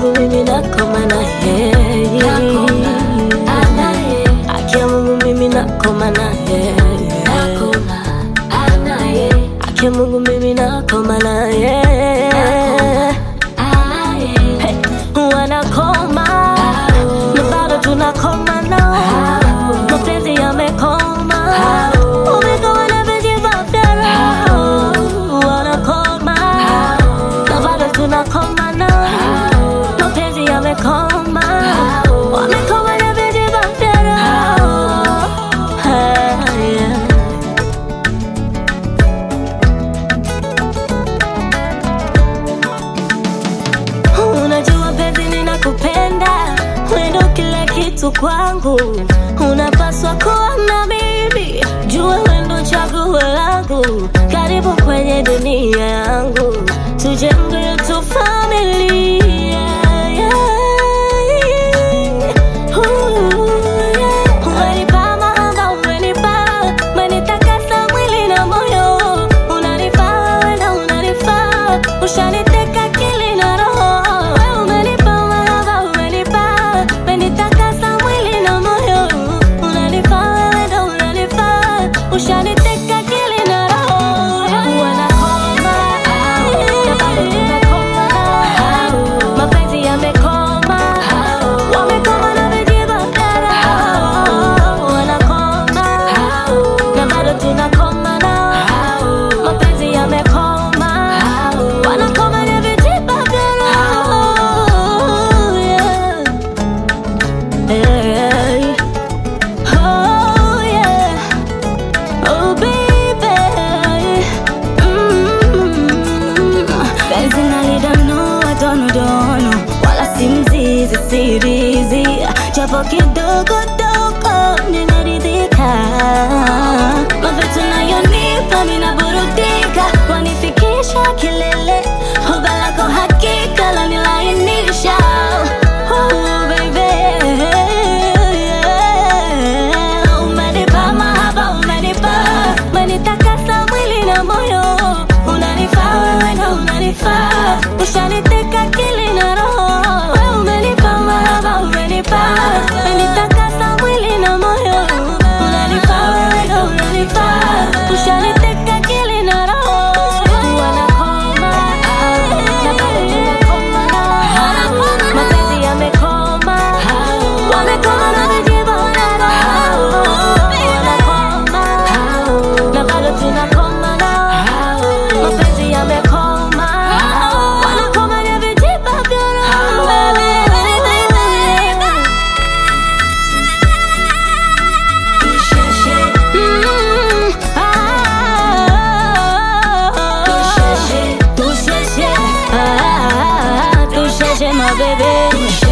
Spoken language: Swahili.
Mungu mimi nakoma na yeye, akia Mungu mimi nakoma na yeye, akia Mungu mimi nakoma na yeye, Hey, wanakoma na bado tunakoma nao, mapenzi yamekoma, umekoma na vijiba vya roho, wanakoma na bado tunakoma nao, mapenzi yamekoma, wamekoma na vijiba vya roho. Hey, yeah. Unajua penzi ninakupenda, wewe ndo kila kitu kwangu, unapaswa kuwa na mimi, jua wewe ndo chaguo langu, karibu kwenye dunia yangu, tujenge yetu familia yeah. Ooh, yeah. Umenipa mahaba, umenipa, umenitakasa mwili na moyo, unanifaa wewe na unanifaa, ushaniteka akili na roho. Wewe umenipa mahaba, umenipa, umenitakasa mwili na moyo, unanifaa wewe na unanifaa, ushaniteka akili na roho. Wanakoma, na bado tunakoma, mapenzi yamekoma, wamekoma na vijiba vya roho. Wanakoma, na bado tunakoma nao, mapenzi yamekoma, wanakoma na vijiba vya roho. Yeah. Hey. Oh, yeah. Oh, baby. Mm. Penzi nalidonoa donodono, wala si mzizi sirizi, japo kidogo dogo ninaridhika. Mavitu nayonipa minaburudika, wanifikisha kilele, huba lako hakika lanilainisha. Oh, baby. Yeah. Umenipa mahaba, umenipa, umenitakasa mwili na moyo, unanifaa wewe na unanifaa, ushaniteka akili na roho. Wewe umenipa mahaba, umenipa, umenitakasa mwili na moyo, unanifaa wewe na unanifaa, ushaniteka akili na roho. Wanakoma, na bado tunakoma nao, mapenzi yamekoma, wamekoma na vijiba vya roho. Wanakoma, na bado tunakoma nao, mapenzi yamekoma, wanakoma na vijiba vya roho. Mm, ah, Touche, ah, touche, my baby.